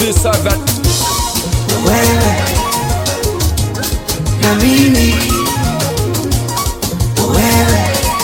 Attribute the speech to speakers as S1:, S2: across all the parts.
S1: producer that
S2: wewe na mimi, wewe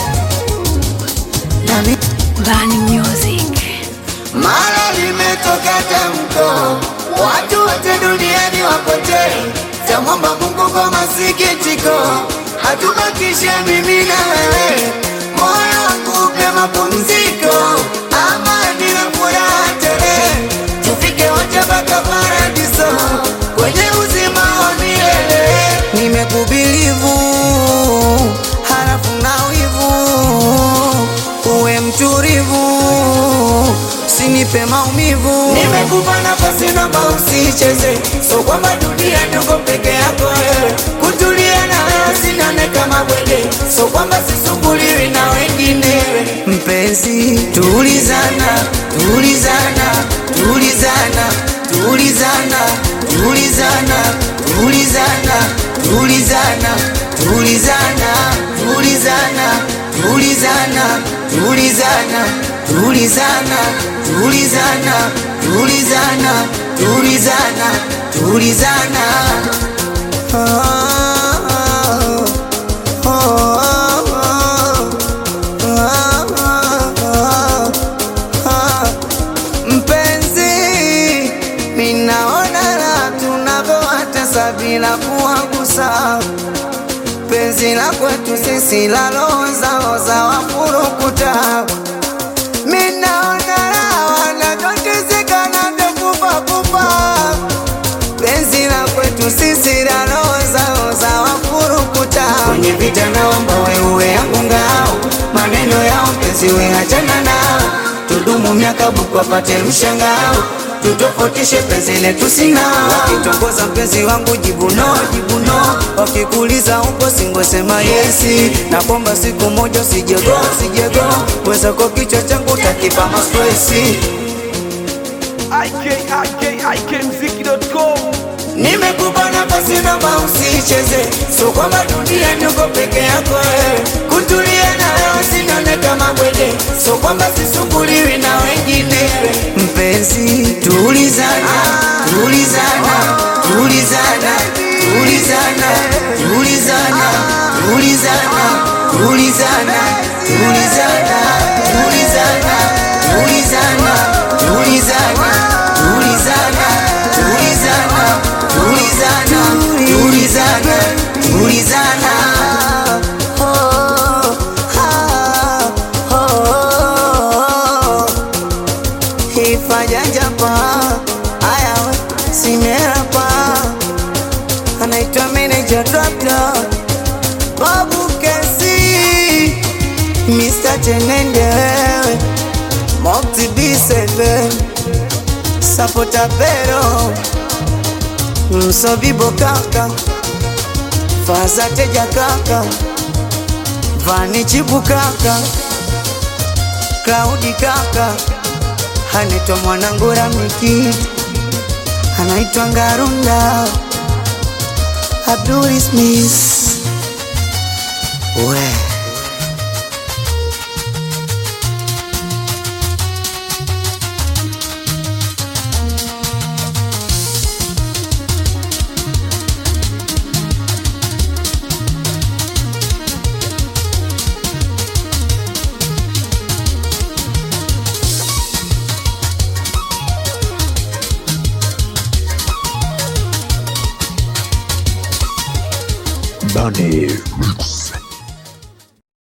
S2: na mimi.
S3: Bani Music.
S2: Mara limetoka tamko, watu wote duniani wapotee. Tamwomba Mungu kwa masikitiko, hatubakishe mimi na wewe. Moyo wangu upe mapumziko, amani na furaha tele, tufike wote mpaka paradiso, kwenye uzima wa milele. Nimekubilivu halafu na wivu, uwe mtulivu usinipe maumivu. Nimekupa nafasi naomba usicheze, so kwamba dunia niko peke yako wewe. Kutulia na wewe sinane kama bwege, so kwamba sisumbuliwi na wengine. Mpenzi, tulizana, tulizana, tulizana, tulizana, tulizana, tulizana, tulizana, tulizana, tulizana, tulizana, tulizana, tulizana, tulizana, tulizana, tulizana, tulizana. Ah, ah, ah, ah, ah, ah. Mpenzi, minaona la tunavyowatesa bila kuwagusa penzi la kwetu sisi la roho zao za wafurukuta minaona la wanavyoteseka na kufa kufa penzi la kwetu sisi la roho zao za wafurukuta kwenye vita naomba wewe yangu ngao maneno yao mpenzi we hachana nao tudumu miaka buku wapate mshangao tutofautishe penzi letu sina wakitongoza mpenzi wangu jibu no jibu no wakikuuliza upo singosema yesi na kwamba siku moja usijego sijego wezako kichwa changu takipa mastresi
S1: ikikmziki.com
S2: Nimekupa nafasi naomba usicheze, so kwamba dunia niko peke yako wewe. Kutulia na wewe sinone kama bwege, so kwamba sisumbuliwi na wengine. Mpenzi, tulizana, tulizana, tulizana, tulizana, tulizana, tulizana, tulizana, tulizana, tulizana, tulizana, tulizana, tulizana, tulizana, tulizana, tulizana, tulizana. Oh, ah, oh, ifanya japa aya we simerapa anaitwa manager doctor Babu Kesi Mr. Tenende wewe Mokti B7 Sapota Pero Msobibo kaka Faza Teja kaka Vani Chibu kaka Klaudi kaka Anaitwa mwanangu Ramiki Anaitwa Ngarunda Abdul Smith We
S4: Bunny Mix.